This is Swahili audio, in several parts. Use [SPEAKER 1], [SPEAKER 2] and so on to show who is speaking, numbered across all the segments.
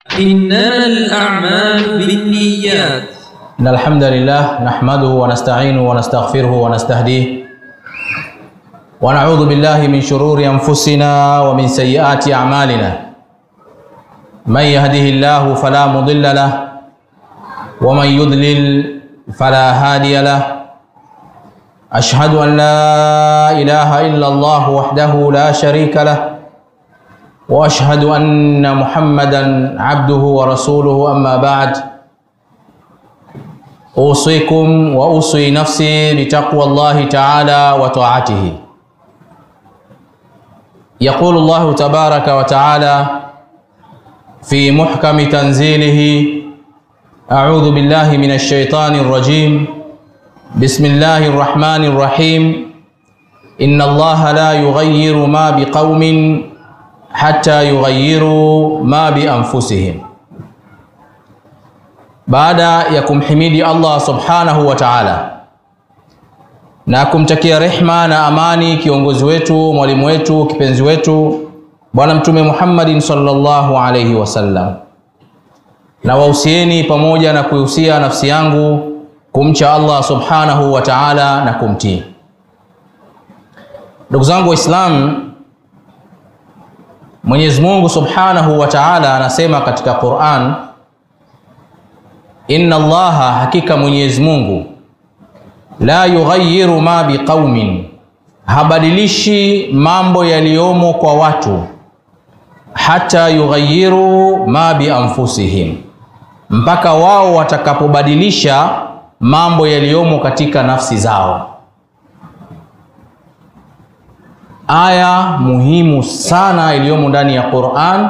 [SPEAKER 1] إنما الأعمال بالنيات
[SPEAKER 2] إن الحمد لله نحمده ونستعينه ونستغفره ونستهديه ونعوذ بالله من شرور أنفسنا ومن سيئات أعمالنا من يهده الله فلا مضل له ومن يضلل فلا هادي له أشهد أن لا إله إلا الله وحده لا شريك له وأشهد أن محمدا عبده ورسوله أما بعد أوصيكم وأوصي نفسي بتقوى الله تعالى وطاعته يقول الله تبارك وتعالى في محكم تنزيله أعوذ بالله من الشيطان الرجيم بسم الله الرحمن الرحيم إن الله لا يغير ما بقوم حتى يغيروا ما بأنفسهم baada ya kumhimidi Allah subhanahu wa ta'ala na kumtakia rehma na amani kiongozi wetu, mwalimu wetu, kipenzi wetu Bwana Mtume Muhammadin sallallahu alayhi wasallam, na wahusieni pamoja na kuihusia nafsi yangu kumcha Allah subhanahu wa ta'ala na kumtii. Ndugu zangu Waislamu, Mwenyezi Mungu subhanahu wa ta'ala anasema katika Qur'an Inna Allaha, hakika Mwenyezi Mungu, la yughayyiru ma biqaumin, habadilishi mambo yaliyomo kwa watu, hata yughayyiru ma bi anfusihim, mpaka wao watakapobadilisha mambo yaliyomo katika nafsi zao. Aya muhimu sana iliyomo ndani ya Qur'an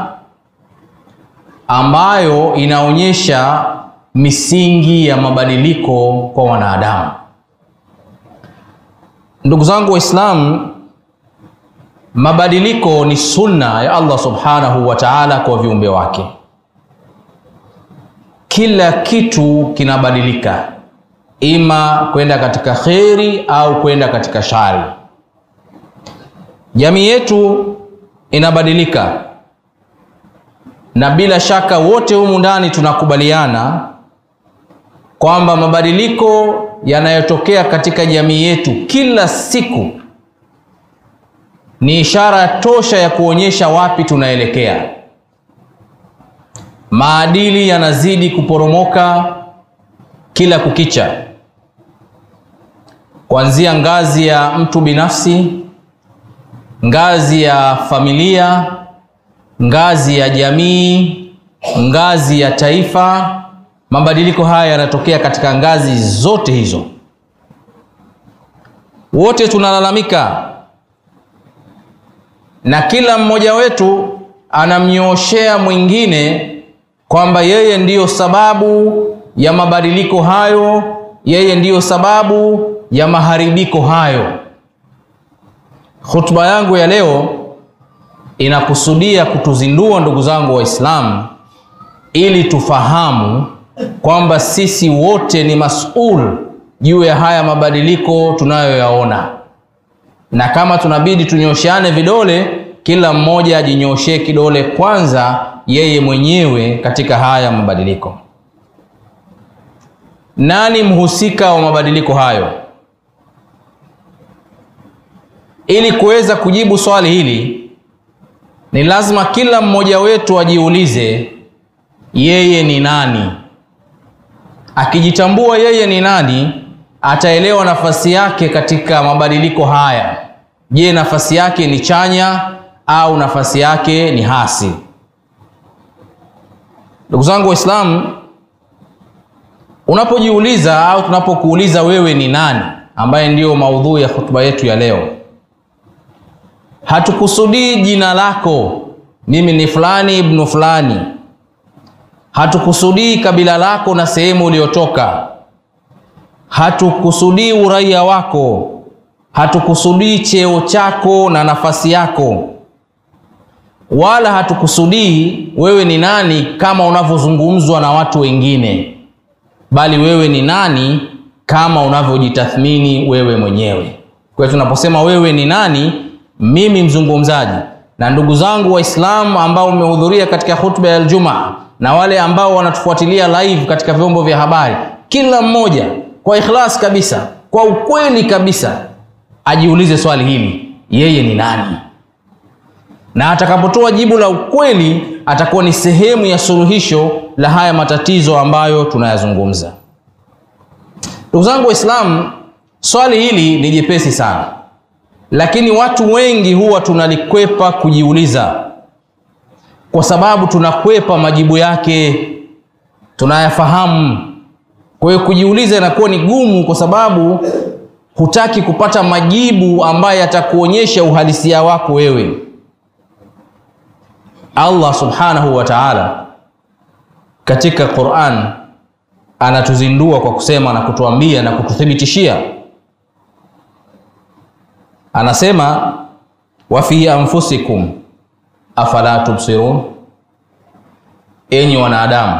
[SPEAKER 2] ambayo inaonyesha misingi ya mabadiliko kwa wanadamu. Ndugu zangu Waislamu, mabadiliko ni sunna ya Allah subhanahu wa ta'ala kwa viumbe wake. Kila kitu kinabadilika, ima kwenda katika kheri au kwenda katika shari. Jamii yetu inabadilika, na bila shaka wote humu ndani tunakubaliana kwamba mabadiliko yanayotokea katika jamii yetu kila siku ni ishara tosha ya kuonyesha wapi tunaelekea. Maadili yanazidi kuporomoka kila kukicha, kuanzia ngazi ya mtu binafsi, ngazi ya familia, ngazi ya jamii, ngazi ya taifa. Mabadiliko haya yanatokea katika ngazi zote hizo. Wote tunalalamika na kila mmoja wetu anamnyooshea mwingine kwamba yeye ndiyo sababu ya mabadiliko hayo, yeye ndiyo sababu ya maharibiko hayo. Khutba yangu ya leo inakusudia kutuzindua ndugu zangu Waislamu, ili tufahamu kwamba sisi wote ni masul juu ya haya mabadiliko tunayoyaona, na kama tunabidi tunyosheane vidole, kila mmoja ajinyoshee kidole kwanza yeye mwenyewe katika haya mabadiliko. Nani mhusika wa mabadiliko hayo? Ili kuweza kujibu swali hili, ni lazima kila mmoja wetu ajiulize yeye ni nani. Akijitambua yeye ni nani, ataelewa nafasi yake katika mabadiliko haya. Je, nafasi yake ni chanya au nafasi yake ni hasi? Ndugu zangu Waislamu, unapojiuliza au tunapokuuliza wewe ni nani, ambaye ndiyo maudhui ya hotuba yetu ya leo, hatukusudii jina lako, mimi ni fulani ibnu fulani hatukusudii kabila lako na sehemu uliyotoka, hatukusudii uraia wako, hatukusudii cheo chako na nafasi yako, wala hatukusudii wewe ni nani kama unavyozungumzwa na watu wengine, bali wewe ni nani kama unavyojitathmini wewe mwenyewe. Kwa hiyo tunaposema wewe ni nani, mimi mzungumzaji na ndugu zangu Waislamu ambao mmehudhuria katika hutuba ya Ijumaa na wale ambao wanatufuatilia live katika vyombo vya habari, kila mmoja kwa ikhlas kabisa, kwa ukweli kabisa, ajiulize swali hili, yeye ni nani? Na atakapotoa jibu la ukweli, atakuwa ni sehemu ya suluhisho la haya matatizo ambayo tunayazungumza. Ndugu zangu Waislamu, swali hili ni jepesi sana, lakini watu wengi huwa tunalikwepa kujiuliza, kwa sababu tunakwepa majibu yake, tunayafahamu. Kwa hiyo kujiuliza inakuwa ni gumu, kwa sababu hutaki kupata majibu ambayo yatakuonyesha uhalisia wako wewe. Allah subhanahu wa ta'ala katika Qur'an anatuzindua kwa kusema na kutuambia na kututhibitishia, anasema wa fi anfusikum afala tubsirun, enyi wanadamu,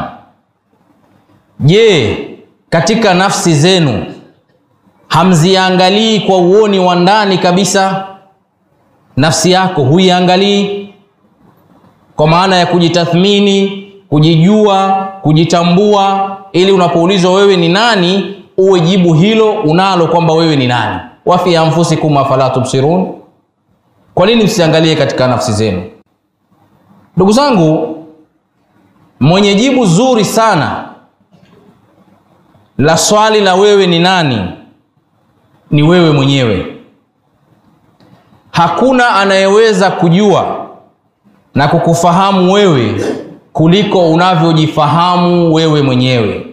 [SPEAKER 2] je, katika nafsi zenu hamziangalii kwa uoni wa ndani kabisa? Nafsi yako huiangalii kwa maana ya kujitathmini, kujijua, kujitambua, ili unapoulizwa wewe ni nani, uwe jibu hilo unalo kwamba wewe ni nani. wa fi anfusikum afala tubsirun, kwa nini msiangalie katika nafsi zenu? Ndugu zangu, mwenye jibu zuri sana la swali la wewe ni nani ni wewe mwenyewe. Hakuna anayeweza kujua na kukufahamu wewe kuliko unavyojifahamu wewe mwenyewe.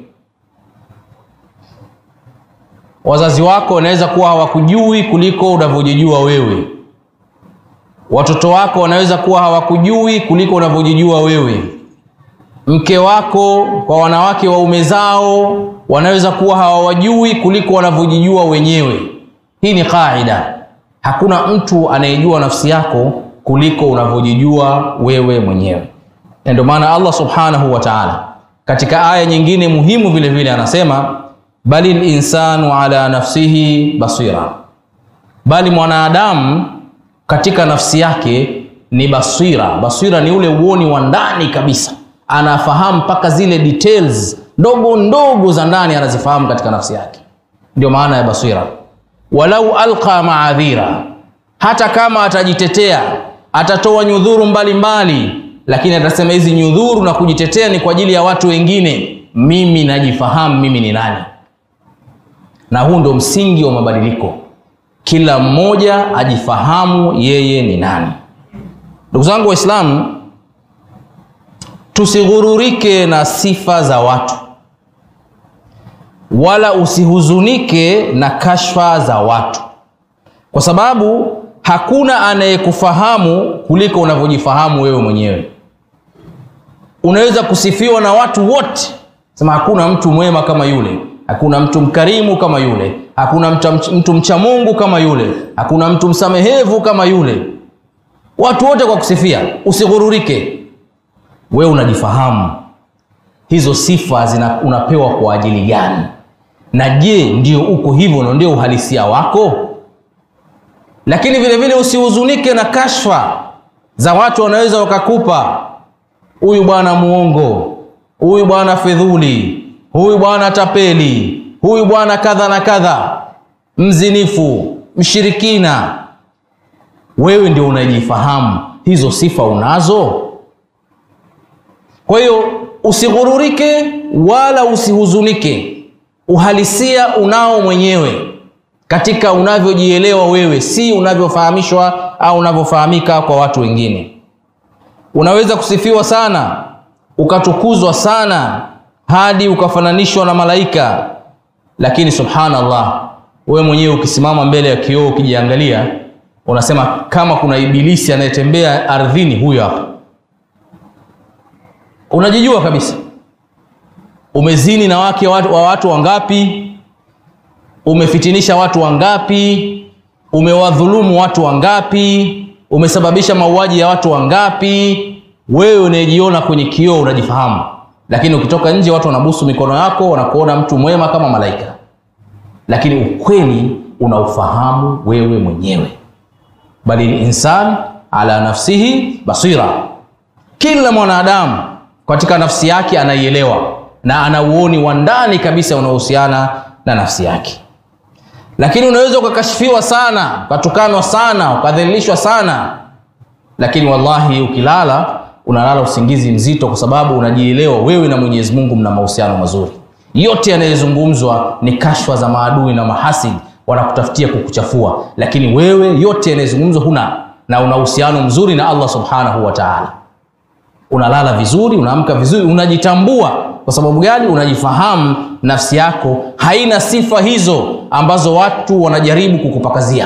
[SPEAKER 2] Wazazi wako wanaweza kuwa hawakujui kuliko unavyojijua wewe. Watoto wako wanaweza kuwa hawakujui kuliko unavyojijua wewe. Mke wako kwa wanawake waume zao wanaweza kuwa hawawajui kuliko wanavyojijua wenyewe. Hii ni kaida. Hakuna mtu anayejua nafsi yako kuliko unavyojijua wewe mwenyewe. Na ndio maana Allah subhanahu wa ta'ala katika aya nyingine muhimu vile vile anasema bali linsanu ala nafsihi basira, bali mwanadamu katika nafsi yake ni basira. Basira ni ule uoni wa ndani kabisa, anafahamu mpaka zile details ndogo ndogo za ndani anazifahamu katika nafsi yake, ndio maana ya basira. Walau alqa maadhira, hata kama atajitetea atatoa nyudhuru mbalimbali mbali, lakini atasema hizi nyudhuru na kujitetea ni kwa ajili ya watu wengine, mimi najifahamu mimi ni nani. Na huu ndio msingi wa mabadiliko, kila mmoja ajifahamu yeye ni nani. Ndugu zangu Waislamu, tusighururike na sifa za watu wala usihuzunike na kashfa za watu, kwa sababu hakuna anayekufahamu kuliko unavyojifahamu wewe mwenyewe. Unaweza kusifiwa na watu wote, sema hakuna mtu mwema kama yule, hakuna mtu mkarimu kama yule, hakuna mtu, mtu mcha Mungu kama yule, hakuna mtu msamehevu kama yule, watu wote kwa kusifia. Usighururike, wewe unajifahamu hizo sifa zina, unapewa kwa ajili gani? Na je, ndio uko hivyo na ndio uhalisia wako? Lakini vile vile usihuzunike na kashfa za watu, wanaweza wakakupa huyu bwana muongo, huyu bwana fedhuli, huyu bwana tapeli, huyu bwana kadha na kadha, mzinifu, mshirikina. Wewe ndio unajifahamu, hizo sifa unazo. Kwa hiyo usighururike wala usihuzunike, uhalisia unao mwenyewe katika unavyojielewa wewe, si unavyofahamishwa au unavyofahamika kwa watu wengine. Unaweza kusifiwa sana ukatukuzwa sana hadi ukafananishwa na malaika, lakini subhanallah, wewe mwenyewe ukisimama mbele ya kioo ukijiangalia, unasema kama kuna ibilisi anayetembea ardhini, huyo hapa. Unajijua kabisa umezini na wake wa watu wangapi umefitinisha watu wangapi, umewadhulumu watu wangapi, umesababisha mauaji ya watu wangapi. Wewe unayejiona kwenye kioo unajifahamu, lakini ukitoka nje watu wanabusu mikono yako, wanakuona mtu mwema kama malaika, lakini ukweli unaufahamu wewe mwenyewe. Bali insan ala nafsihi basira, kila mwanadamu katika nafsi yake anaielewa na ana uoni wa ndani kabisa unaohusiana na nafsi yake lakini unaweza ukakashifiwa sana ukatukanwa sana ukadhalilishwa sana lakini wallahi ukilala unalala usingizi mzito kwa sababu unajielewa wewe na mwenyezi mungu mna mahusiano mazuri yote yanayozungumzwa ni kashfa za maadui na mahasidi wanakutafutia kukuchafua lakini wewe yote yanayozungumzwa huna na una uhusiano mzuri na allah subhanahu wa taala unalala vizuri unaamka vizuri unajitambua kwa sababu gani unajifahamu nafsi yako haina sifa hizo ambazo watu wanajaribu kukupakazia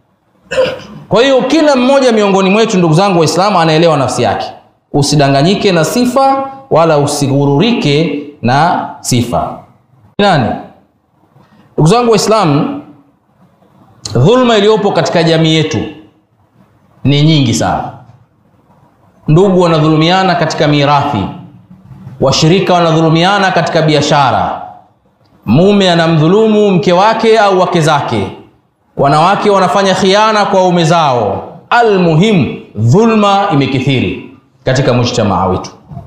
[SPEAKER 2] kwa hiyo kila mmoja miongoni mwetu ndugu zangu waislamu anaelewa nafsi yake usidanganyike na sifa wala usigururike na sifa nani ndugu zangu waislamu dhulma iliyopo katika jamii yetu ni nyingi sana ndugu wanadhulumiana katika mirathi washirika wanadhulumiana katika biashara mume anamdhulumu mke wake au wake zake wanawake wanafanya khiana kwa waume zao almuhimu dhulma imekithiri katika mujtamaa wetu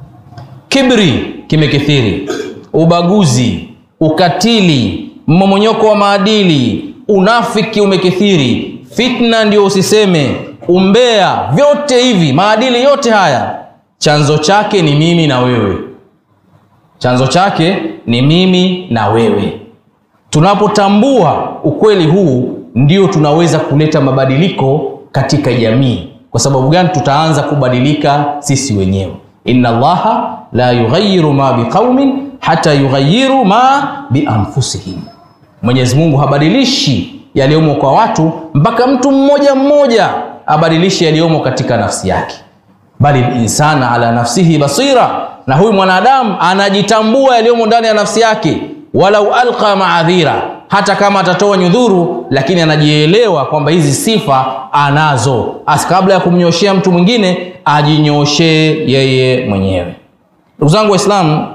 [SPEAKER 2] kibri kimekithiri ubaguzi ukatili mmomonyoko wa maadili unafiki umekithiri fitna ndio usiseme umbea vyote hivi maadili yote haya chanzo chake ni mimi na wewe chanzo chake ni mimi na wewe tunapotambua ukweli huu ndio tunaweza kuleta mabadiliko katika jamii kwa sababu gani tutaanza kubadilika sisi wenyewe inna allaha la yughayiru ma biqaumin hata yughayiru ma bianfusihim mwenyezi mungu habadilishi yaliyomo kwa watu mpaka mtu mmoja mmoja abadilishe yaliyomo katika nafsi yake bali linsana ala nafsihi basira na huyu mwanadamu anajitambua yaliyomo ndani ya nafsi yake walau alqa maadhira hata kama atatoa nyudhuru lakini anajielewa kwamba hizi sifa anazo As kabla ya kumnyoshea mtu mwingine ajinyoshee yeye mwenyewe ndugu zangu waislamu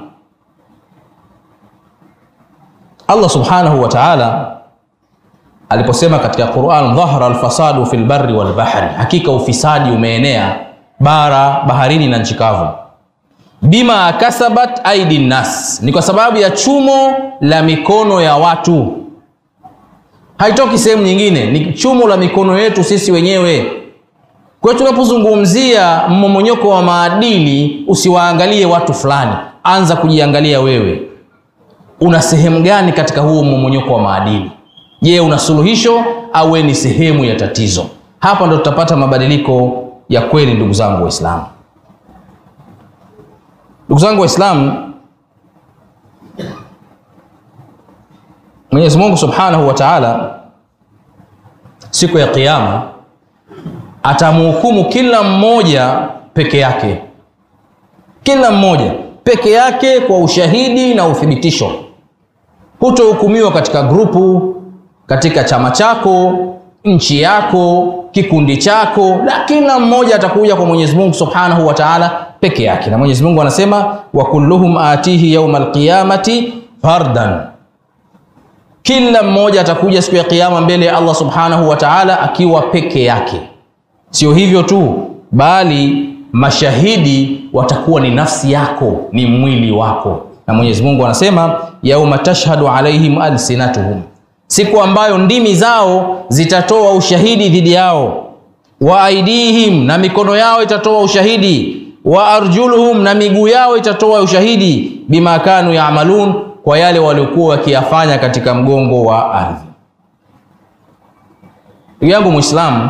[SPEAKER 2] allah subhanahu wa taala aliposema katika quran dhahara alfasadu fi lbari walbahri hakika ufisadi umeenea bara baharini na nchi kavu bima kasabat aidi nnas ni kwa sababu ya chumo la mikono ya watu haitoki sehemu nyingine ni chumo la mikono yetu sisi wenyewe kwa hiyo tunapozungumzia mmomonyoko wa maadili usiwaangalie watu fulani anza kujiangalia wewe una sehemu gani katika huo mmomonyoko wa maadili je una suluhisho au we ni sehemu ya tatizo hapa ndo tutapata mabadiliko ya kweli ndugu zangu waislamu ndugu zangu waislamu mwenyezi mungu subhanahu wa taala siku ya qiama atamhukumu kila mmoja peke yake kila mmoja peke yake kwa ushahidi na uthibitisho hutohukumiwa katika grupu katika chama chako nchi yako kikundi chako la kila mmoja atakuja kwa mwenyezi mungu subhanahu wa taala peke yake na mwenyezi mungu anasema wa kulluhum atihi yauma alqiyamati fardan kila mmoja atakuja siku ya kiama mbele ya allah subhanahu wa taala akiwa peke yake sio hivyo tu bali mashahidi watakuwa ni nafsi yako ni mwili wako na mwenyezi mungu anasema yauma tashhadu alaihim alsinatuhum siku ambayo ndimi zao zitatoa ushahidi dhidi yao wa aidihim na mikono yao itatoa ushahidi wa arjuluhum na miguu yao itatoa ushahidi bima kanu yamalun kwa yale waliokuwa wakiyafanya katika mgongo wa ardhi ndugu yangu mwislamu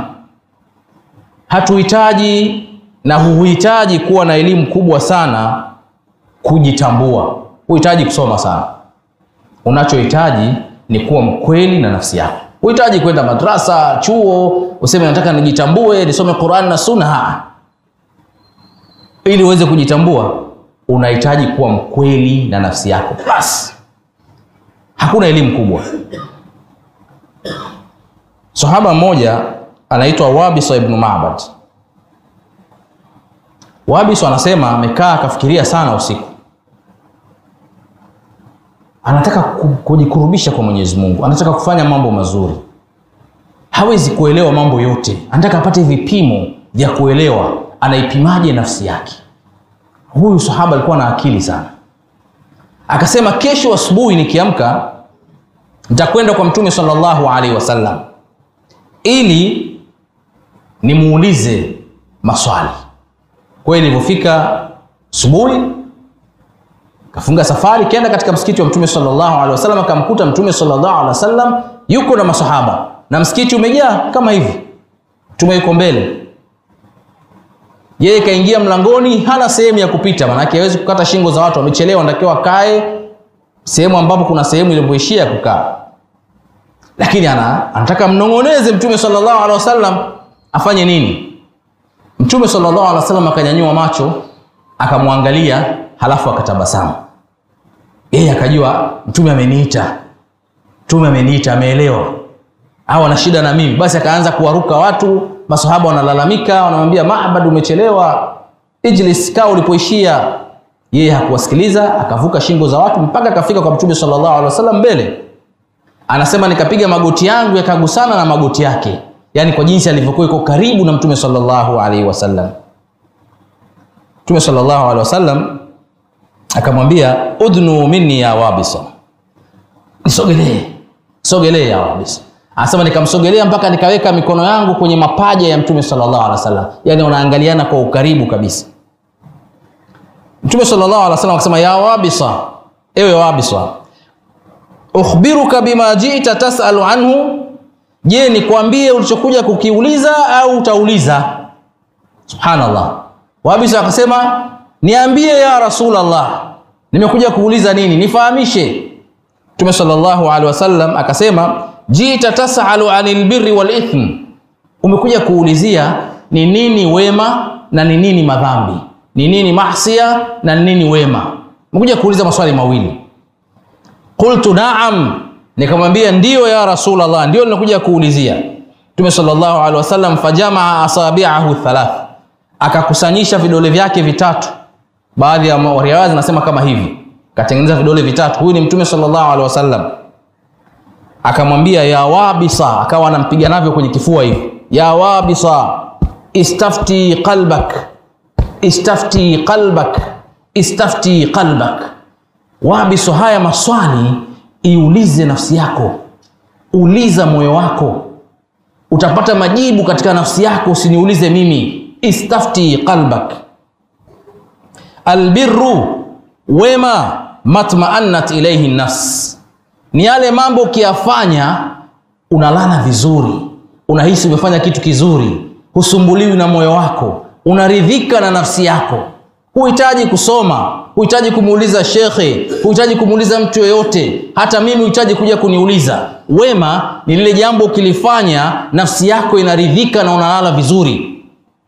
[SPEAKER 2] hatuhitaji na huhitaji kuwa na elimu kubwa sana kujitambua huhitaji kusoma sana unachohitaji ni kuwa mkweli na nafsi yako huhitaji kwenda madrasa chuo useme nataka nijitambue nisome quran na sunna ili uweze kujitambua unahitaji kuwa mkweli na nafsi yako basi hakuna elimu kubwa sahaba mmoja anaitwa wabisa ibnu mabad wabisa anasema amekaa akafikiria sana usiku anataka kujikurubisha kwa mwenyezi mungu anataka kufanya mambo mazuri hawezi kuelewa mambo yote anataka apate vipimo vya kuelewa anaipimaje nafsi yake huyu sahaba alikuwa na akili sana akasema kesho asubuhi nikiamka nitakwenda kwa mtume sallallahu alaihi wasallam ili nimuulize maswali kwa hiyo ilivyofika asubuhi kafunga safari kenda katika msikiti wa mtume sallallahu alaihi wasallam akamkuta mtume sallallahu alaihi wasallam yuko na masahaba na msikiti umejaa kama hivi mtume yuko mbele yeye kaingia mlangoni hana sehemu ya kupita maanake hawezi kukata shingo za watu wamechelewa natakiwa akae sehemu ambapo kuna sehemu ilivyoishia kukaa lakini ana, anataka mnong'oneze mtume sallallahu alaihi wasallam afanye nini mtume sallallahu alaihi wasallam akanyanyua macho akamwangalia halafu akatabasamu yeye akajua mtume ameniita mtume ameniita ameelewa au ana shida na mimi basi akaanza kuwaruka watu masahaba wanalalamika wanamwambia maabad umechelewa ijlis kaa ulipoishia yeye hakuwasikiliza akavuka shingo za watu mpaka akafika kwa mtume sallallahu alaihi wasallam mbele anasema nikapiga magoti yangu yakagusana na magoti yake yaani kwa jinsi alivyokuwa iko karibu na mtume sallallahu alaihi wasallam mtume sallallahu alaihi wasallam akamwambia udnu minni ya wabisa nisogelee sogelee ya wabisa anasema nikamsogelea mpaka nikaweka mikono yangu kwenye mapaja ya mtume sallallahu alaihi wasallam yaani wanaangaliana kwa ukaribu kabisa mtume sallallahu alaihi wasallam akasema ya wabisa ewe wabisa ukhbiruka bima jita tasalu anhu je nikwambie ulichokuja kukiuliza au utauliza subhanallah wabisa akasema niambie ya rasulallah nimekuja kuuliza nini nifahamishe mtume sallallahu alaihi wasallam akasema jita tasalu anil birri wal ithm umekuja kuulizia ni nini wema na ni nini madhambi ni nini mahsia na ni nini wema umekuja kuuliza maswali mawili qultu naam nikamwambia ndiyo ya rasulallah ndio ninakuja kuulizia mtume sallallahu alaihi wasallam fajamaa asabiahu thalath akakusanyisha vidole vyake vitatu baadhi ya riwaya zinasema kama hivi katengeneza vidole vitatu huyu ni mtume sallallahu alaihi wasallam akamwambia ya wabisa akawa anampiga navyo kwenye kifua hivi ya wabisa istafti qalbak istafti qalbak istafti qalbak wabiso haya maswali iulize nafsi yako uliza moyo wako utapata majibu katika nafsi yako usiniulize mimi istafti qalbak albirru wema matmaannat ilaihi nafs ni yale mambo ukiyafanya unalala vizuri unahisi umefanya kitu kizuri husumbuliwi na moyo wako unaridhika na nafsi yako huhitaji kusoma huhitaji kumuuliza shekhe huhitaji kumuuliza mtu yoyote hata mimi huhitaji kuja kuniuliza wema ni lile jambo ukilifanya nafsi yako inaridhika na unalala vizuri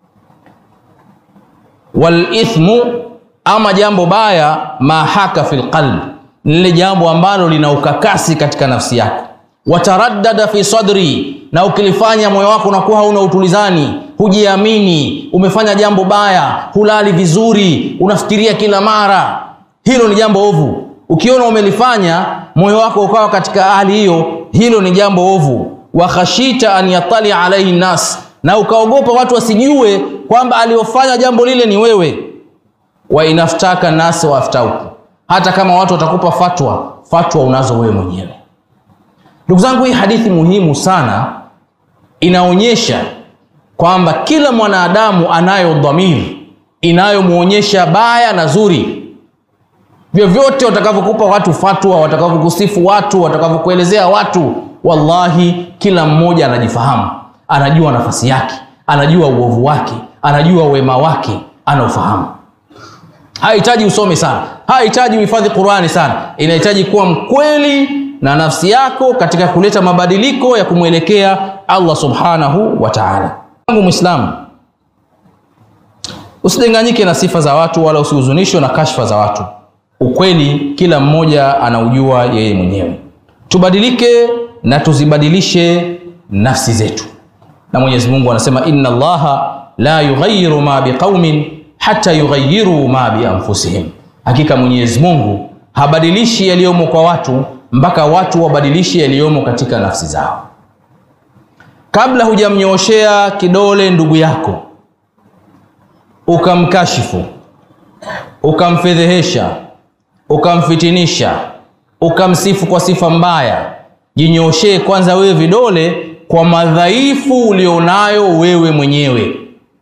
[SPEAKER 2] walithmu ama jambo baya mahaka fi lqalb ni lile jambo ambalo lina ukakasi katika nafsi yako wataraddada fi sadri na ukilifanya moyo wako unakuwa hauna utulizani hujiamini umefanya jambo baya hulali vizuri unafikiria kila mara hilo ni jambo ovu ukiona umelifanya moyo wako ukawa katika hali hiyo hilo ni jambo ovu wakhashita an yatali alaihi nas na ukaogopa watu wasijue kwamba aliyofanya jambo lile ni wewe wa inaftaka nasi waftauku hata kama watu watakupa fatwa fatwa unazo wewe mwenyewe ndugu zangu hii hadithi muhimu sana inaonyesha kwamba kila mwanadamu anayo dhamiri inayomwonyesha baya na zuri vyovyote watakavyokupa watu fatwa watakavyokusifu watu watakavyokuelezea watu wallahi kila mmoja anajifahamu anajua nafasi yake anajua uovu wake anajua wema wake anaufahamu hahitaji usome sana hahitaji uhifadhi qurani sana inahitaji kuwa mkweli na nafsi yako katika kuleta mabadiliko ya kumwelekea allah subhanahu wa taala angu mwislamu usidanganyike na sifa za watu wala usihuzunishwe na kashfa za watu ukweli kila mmoja anaujua yeye mwenyewe tubadilike na tuzibadilishe nafsi zetu na mwenyezi mungu anasema inna allaha la yughayiru ma biqaumin hata yughayiru ma bianfusihim hakika mwenyezi mungu habadilishi yaliyomo kwa watu mpaka watu wabadilishi yaliyomo katika nafsi zao kabla hujamnyooshea kidole ndugu yako ukamkashifu ukamfedhehesha, ukamfitinisha, ukamsifu kwa sifa mbaya, jinyoshee kwanza wewe vidole kwa madhaifu ulionayo wewe mwenyewe.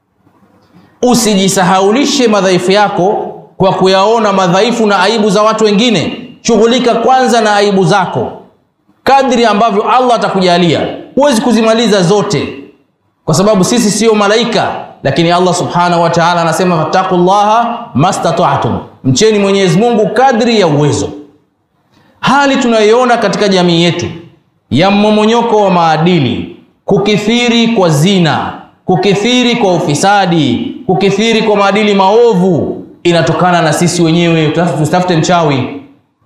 [SPEAKER 2] Usijisahaulishe madhaifu yako kwa kuyaona madhaifu na aibu za watu wengine. Shughulika kwanza na aibu zako, kadri ambavyo Allah atakujalia. Huwezi kuzimaliza zote, kwa sababu sisi sio malaika, lakini Allah subhanahu wa ta'ala anasema fattaqullaha mastata'tum, mcheni Mwenyezi Mungu kadri ya uwezo. Hali tunayoiona katika jamii yetu ya mmomonyoko wa maadili, kukithiri kwa zina, kukithiri kwa ufisadi, kukithiri kwa maadili maovu, inatokana na sisi wenyewe. Tusitafute mchawi,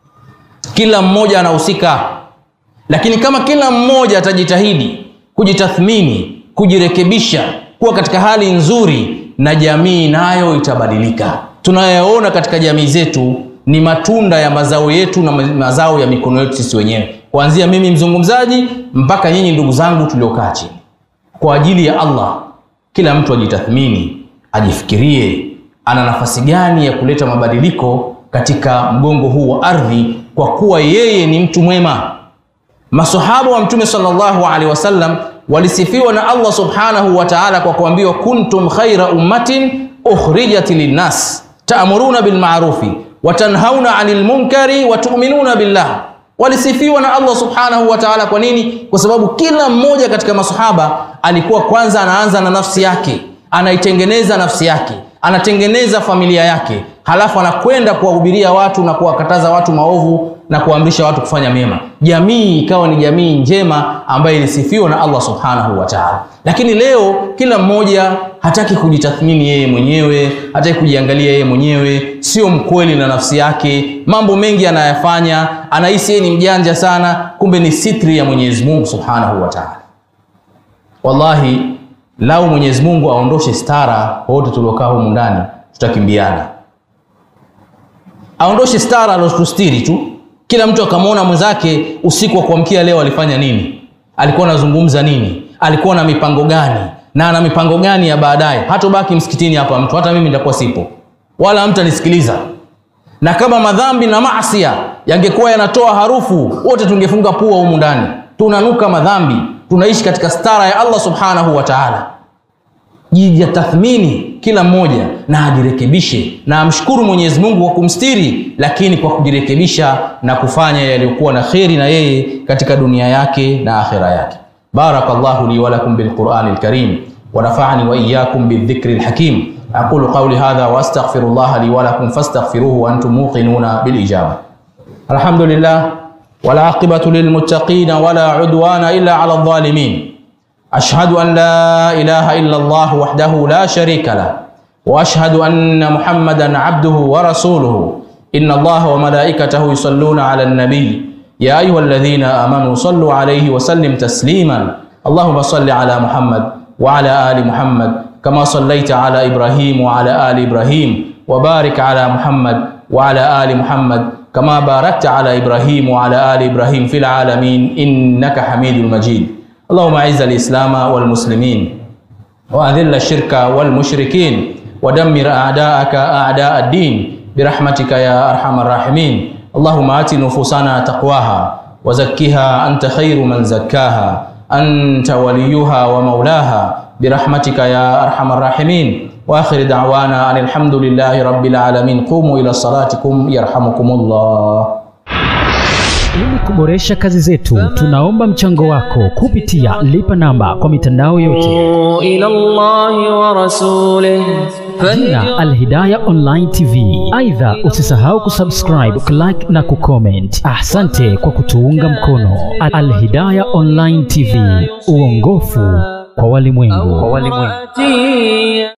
[SPEAKER 2] kila mmoja anahusika, lakini kama kila mmoja atajitahidi kujitathmini, kujirekebisha, kuwa katika hali nzuri, na jamii nayo itabadilika. Tunayoona katika jamii zetu ni matunda ya mazao yetu na mazao ya mikono yetu sisi wenyewe, kuanzia mimi mzungumzaji mpaka nyinyi ndugu zangu tuliokaa chini. Kwa ajili ya Allah, kila mtu ajitathmini, ajifikirie ana nafasi gani ya kuleta mabadiliko katika mgongo huu wa ardhi, kwa kuwa yeye ni mtu mwema. Masahaba wa Mtume sallallahu alaihi wasallam walisifiwa na Allah subhanahu wa ta'ala kwa kuambiwa, kuntum khaira ummatin ukhrijat linnas ta'muruna bil ma'rufi wa tanhauna 'anil munkari wa tu'minuna billah. Walisifiwa na Allah subhanahu wa ta'ala. Kwa nini? Kwa sababu kila mmoja katika masahaba alikuwa kwanza anaanza na nafsi yake, anaitengeneza nafsi yake, anatengeneza familia yake, halafu anakwenda kuwahubiria watu na kuwakataza watu maovu na kuamrisha watu kufanya mema. Jamii ikawa ni jamii njema ambayo ilisifiwa na Allah subhanahu wa ta'ala. Lakini leo kila mmoja hataki kujitathmini yeye mwenyewe, hataki kujiangalia yeye mwenyewe, sio mkweli na nafsi yake. Mambo mengi anayafanya, anahisi yeye ni mjanja sana, kumbe ni sitri ya Mwenyezi Mungu subhanahu wa ta'ala. Wallahi, lau Mwenyezi Mungu aondoshe stara wote tuliokaa humu ndani, tutakimbiana. Aondoshe stara alotustiri tu kila mtu akamwona mwenzake usiku wa kuamkia leo alifanya nini, alikuwa anazungumza nini, alikuwa na mipango gani, na ana mipango gani ya baadaye. Hatobaki msikitini hapa mtu, hata mimi nitakuwa sipo, wala hamtanisikiliza. Na kama madhambi na maasia yangekuwa yanatoa harufu, wote tungefunga pua humu ndani. Tunanuka madhambi, tunaishi katika stara ya Allah subhanahu wa ta'ala. Jijatathmini kila mmoja na ajirekebishe na amshukuru Mwenyezi Mungu kwa kumstiri, lakini kwa kujirekebisha na kufanya yaliyokuwa na kheri na yeye katika dunia yake na akhira yake. Barakallahu li wa lakum bil Qur'anil Karim wa nafa'ani wa iyyakum bidhikril hakim. Aqulu qawli hadha wa astaghfirullah li wa lakum fastaghfiruhu wa antum muqinuna bil ijaba. Alhamdulillah wal aqibatu lil muttaqin wala udwana illa ala adh-dhalimin. أشهد أن لا إله إلا الله وحده لا شريك له وأشهد أن محمدا عبده ورسوله إن الله وملائكته يصلون على النبي يا أيها الذين آمنوا صلوا عليه وسلم تسليما اللهم صل على محمد وعلى آل محمد كما صليت على إبراهيم وعلى آل إبراهيم وبارك على محمد وعلى آل محمد كما باركت على إبراهيم وعلى آل إبراهيم في العالمين إنك حميد مجيد اللهم اعز الاسلام والمسلمين واذل الشرك والمشركين ودمر اعداءك اعداء الدين برحمتك يا ارحم الراحمين اللهم ات نفوسنا تقواها وزكها انت خير من زكاها انت وليها ومولاها برحمتك يا ارحم الراحمين واخر دعوانا ان الحمد لله رب العالمين قوموا الى صلاتكم يرحمكم الله
[SPEAKER 3] Ili kuboresha kazi zetu, tunaomba mchango wako kupitia lipa namba kwa mitandao yote,
[SPEAKER 1] إلى الله ورسوله
[SPEAKER 3] jina Alhidaya Online TV. Aidha, usisahau kusubscribe, kulike na kucomment. Asante kwa kutuunga mkono. Alhidaya Online TV, uongofu kwa walimwengu.
[SPEAKER 1] فهدي